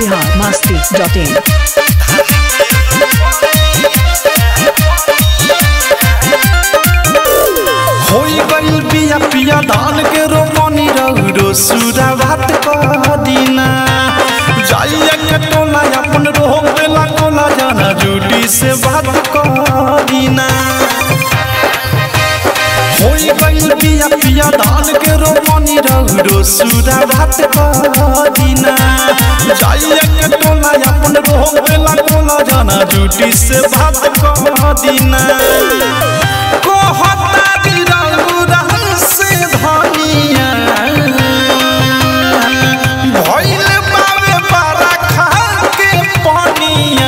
Bihar Masti dot इन होई गइल बिया पिया धान के रोपनी रौरो सुरा भात कह दीना जाइए के टोला अपन रोक देला कोला जाना जूटी से बात कह दीना होई गइल बिया पिया धान के रोपनी रौरो सुरा भात कह दीना जाइए के टोला अपन रोक देला कोला जाना जूटी से बात कह दीना कहता बिरौरा से धनिया भइल बावे बरखा के पनिया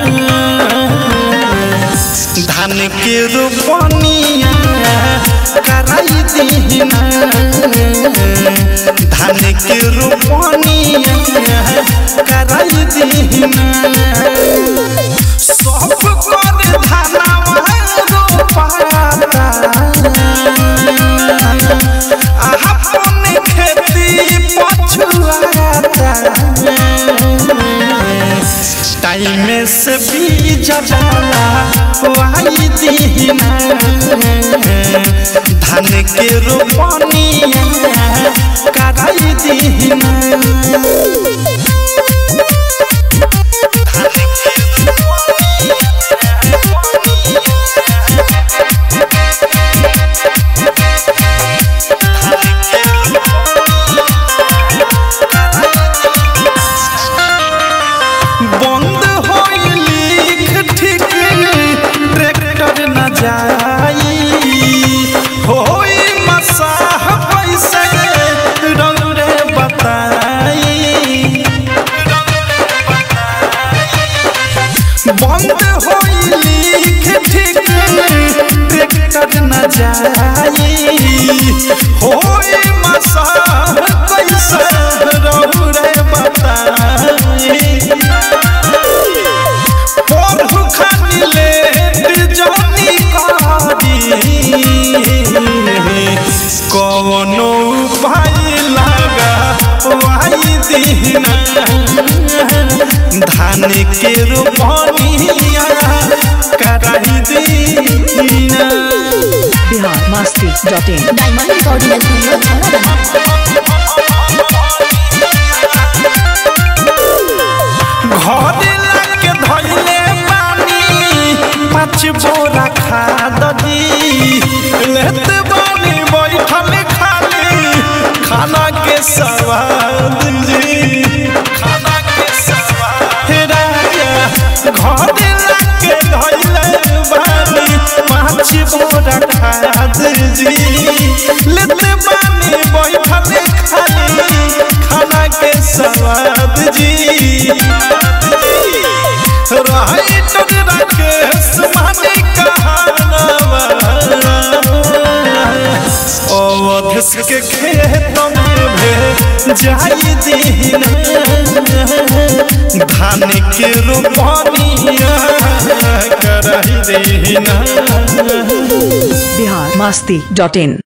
धान के रोपनिया कराई दीना धान के रोपनिया कराई दीना सब कर धानवा रोपाता अपन खेती पछुआता टाइम से बीज जाला वाई दीना धान के रोपनिया कराई दीना बंद होई लिख ठीक ट्रैक्टर न जाई होई मसाह पैसे रौरे बताई बंद होई लिख ठीक ट्रैक्टर न जाई होई मसाह पैसे रौरे बताई पढ़ू खानी लेट जनी कारी कवनो उपाय लगा वाई दीना धान के रोपनिया कराई दीना Bihar Masti dot in diamond recording studio छौड़ा घरे लाके धइले पानी पाँच बोरा खाद दी लेत बानी बैठल खाली खाना के स्वाद जी खाना के स्वाद हे राजा घरे लाके धइले बानी पाँच बोरा खाद जी लेत बानी बैठल खाली खाना के स्वाद जी राइटर राकेश माने कहानवा अवधस के खेत में भे जाई दीना धान के रोपनिया कराई दीना बिहार मस्ती डॉट इन